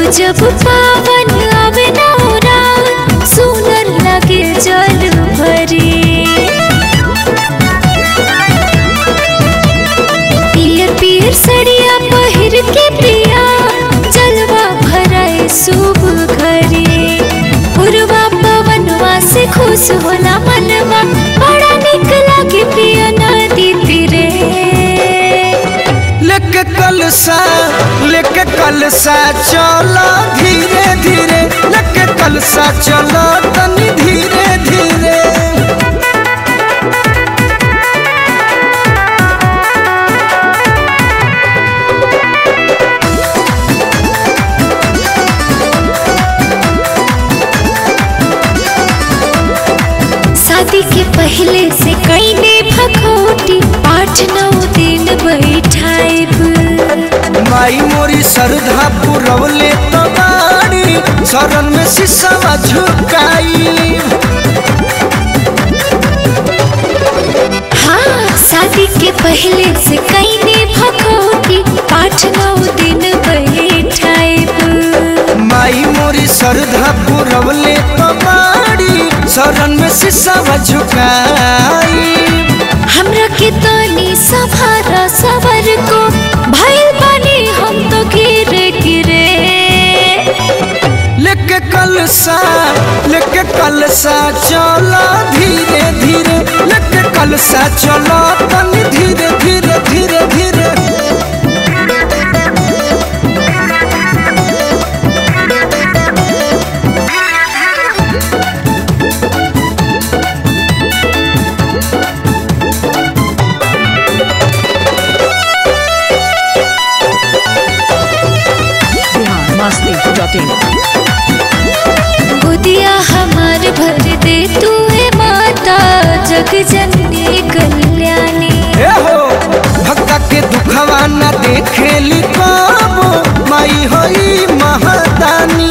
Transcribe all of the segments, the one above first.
जब पावन आवे नौरा सुनर लगे जल भरी पियर पियर सड़िया पहिर के पिया जलवा भराए शुभ घरे पूर्वा पवनवा से खुश होला मनवा बड़ा निक लागे पिया नदी तीरे लेके कलसा लेके कलसा चलो धीरे धीरे लेके कलसा चलो तनी धीरे धीरे शादी के पहले से कईने भखोटी आठ नौ दिन बैठाइब माई मोरी सरधा पुरवले तो बाड़ी शरण में शीशवा झुकाई हाँ शादी के पहले से कईने भखोटी आठ नौ दिन बैठाइब माई मोरी सरधा पुरवले तो बाड़ी शरण में शीशवा झुकाई हमरा के तनी सभारा सवर को भइल बानी हम तो गिरे गिरे लेके कलसा लेके कलसा चलो धीरे धीरे लेके कलसा चलो तनी धीरे धीरे धीरे धीरे biharmasti.in गोदिया हमार भर दे तू है माता जग जननी कल्याणी ए हो भक्ता के दुखवा न देखेली कबो माई होई महदानी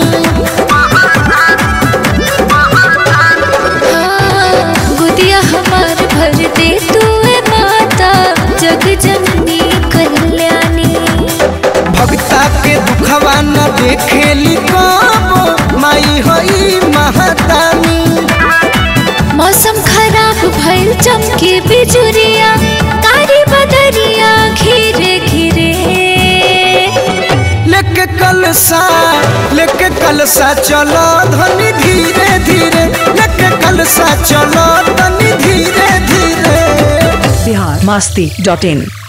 हाँ, गोदिया हमार भर दे तू है माता जग जननी कल्याणी भक्ता के दुखवा न देखेली कबो माई होई महदानी मौसम खराब भइल चमके बिजुरिया कारी बदरिया घिरे घिरे लेके कलसा लेके कलसा चलो धनी धीरे धीरे लेके कलसा चलो धनी धीरे धीरे biharmasti.in